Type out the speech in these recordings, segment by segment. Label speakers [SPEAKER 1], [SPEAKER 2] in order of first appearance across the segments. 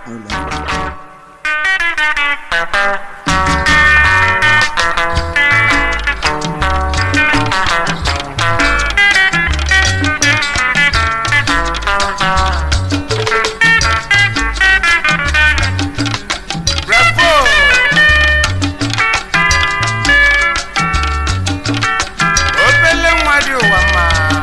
[SPEAKER 1] ụlọ
[SPEAKER 2] Bravo! obele nwa dị ụwa mma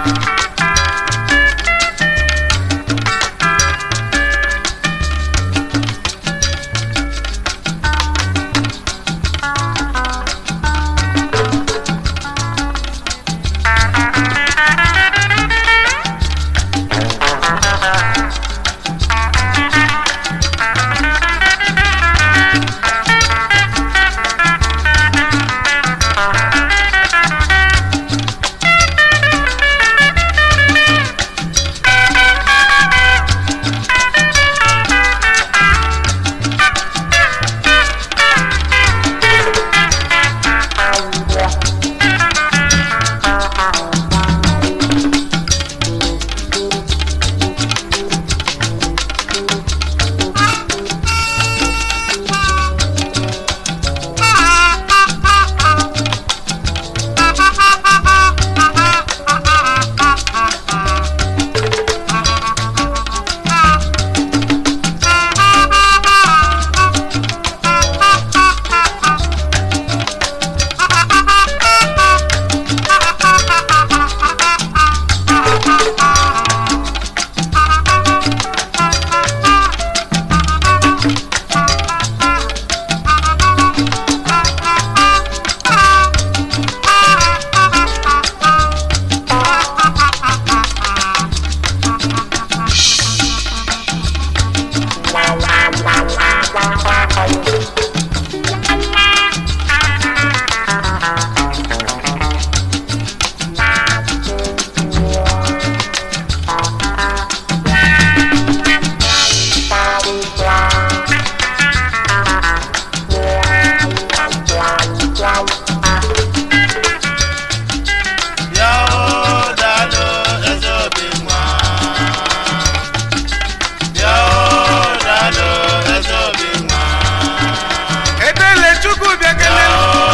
[SPEAKER 2] ebele chukwu bịa kele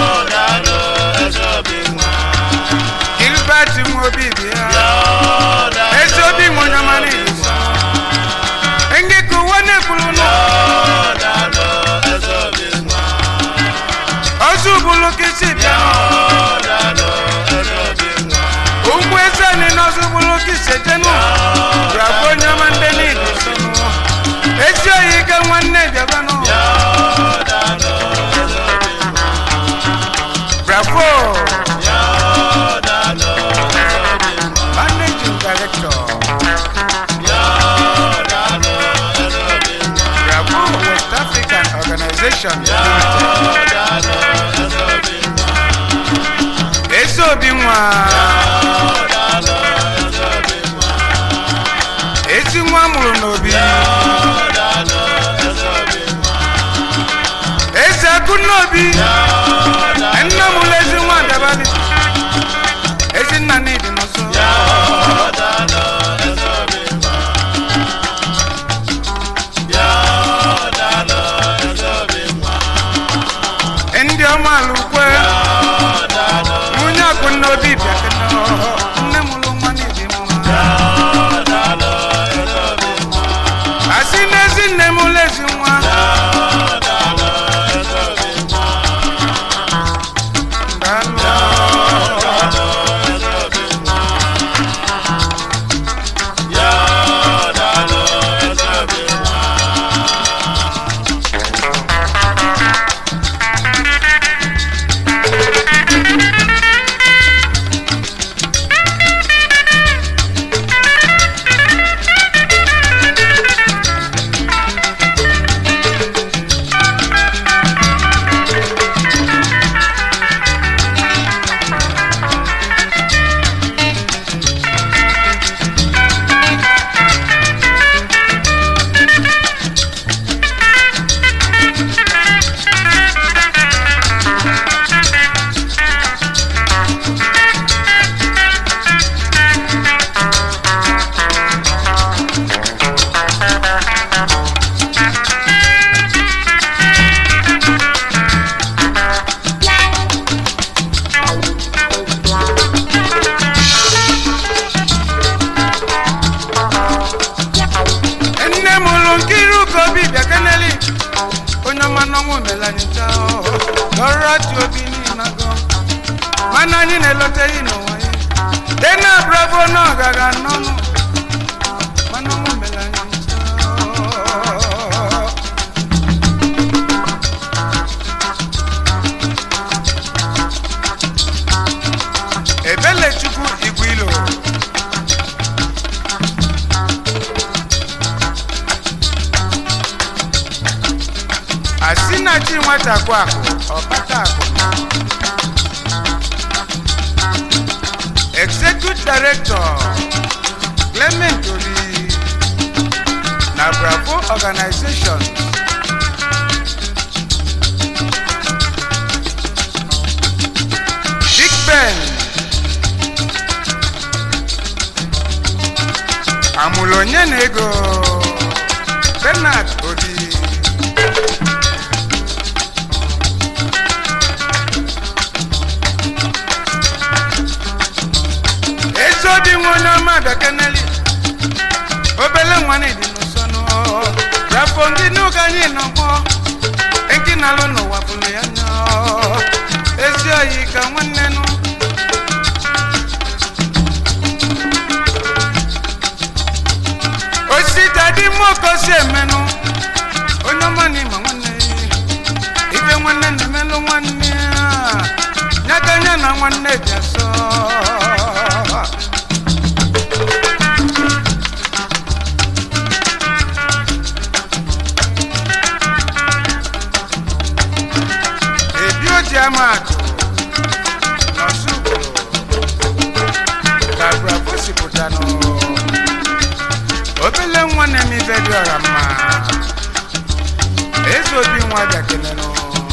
[SPEAKER 2] gilbert nwobi bịa ezi obi nwonyamara igbo enge ka ụwa na-ekwuru nụ ozu bụlụ ka isi bịa ụmụ eze anyị n'ọzọ bụlụ ka isi jenu bịakwa onye ọma ndị niile so nụ ezi oyi ike nwanne bịabanụ bravo managing director bravo west african organization ezi obi nwa ezi nwa mụrụ n'obi eze akụ n'obi nna m ụlọ ezi nwa dabali ezi nna n'ịdị n'ụsọ ndị ọma alụkwe nwunye akụ n'obi bịa kene nne m ụlọ nwa n'ịdị mma asị n'ezi nne m ụlọ ezi nwa nkiru ka obi bịa keneli onye ọma n'ọnwụ melanyicha lọrọ ati obi n'inago mana anyị na-eloteghị n'ụwa ya dena bravo na ọgaga n'ọnụ mana ọnwụ melanyicha ebelechukwu igwe ilo asị na chi nwata kwụ akụ ọkpata akụ executive director clement oli na bravo organization big ben amụlụ onye na ego bernard obi ezi obi nwa onye ọma bekeneli obele nwanne dị n'ụsọnụ rafọ ndị n'ụka anyị nọgbọ enki na-alụ n'ụwa bụrụ ya nya ezi oyi ka nwanne nụ osita dị mmụọ si emenụ onye ọma na ịma nwanne ya ibe nwanne na-emelụ nwanne ya nyaka anya na nwanne dị asọ ebi oji ama akụ n'ọsụgburu ka bravo sipụtanụ obele nwa na-eme ibe dị ọra mma eze obi nwa bịa kelere